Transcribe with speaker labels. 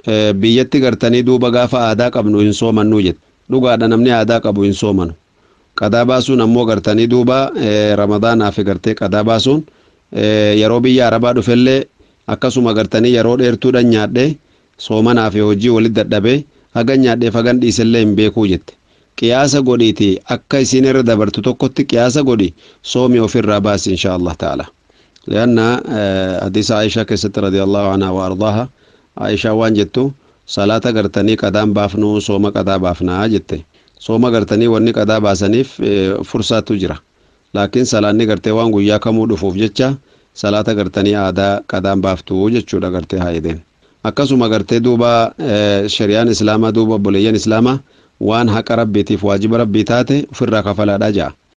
Speaker 1: biyyatti gartanii duuba gaafa aadaa qabnu hin soomannuu jette dhugaadha namni aadaa qabu hin soomanu qadaa baasuun ammoo gartanii duuba ramadaanaaf gartee qadaa baasuun yeroo biyya arabaa dhufellee akkasuma gartanii yeroo dheertuudhaan nyaadhee soomanaaf hojii walitti dadhabee hagan nyaadheef hagan dhiisellee hin beekuu jette qiyaasa godhiiti akka isin irra dabartu tokkotti qiyaasa godhi soomii ofirraa baasi insha Allah ta'ala لأن حديث عائشة كست رضي الله عنها وأرضاها عائشة وان جتو صلاة قرتني قدام بافنو صوم قدا بافنا جتة صوم قرتني واني قدا باسنيف فرصة تجرى لكن صلاة قرتي وان قويا كمو دفوف جتة صلاة قرتني آدا قدام بافتو جتشو دا قرتي هايدين akkasuma gartee duuba shari'aan islaamaa duuba obboleeyyan islaamaa waan haqa rabbiitiif waajiba rabbii taate ofirraa kafalaadha ja'a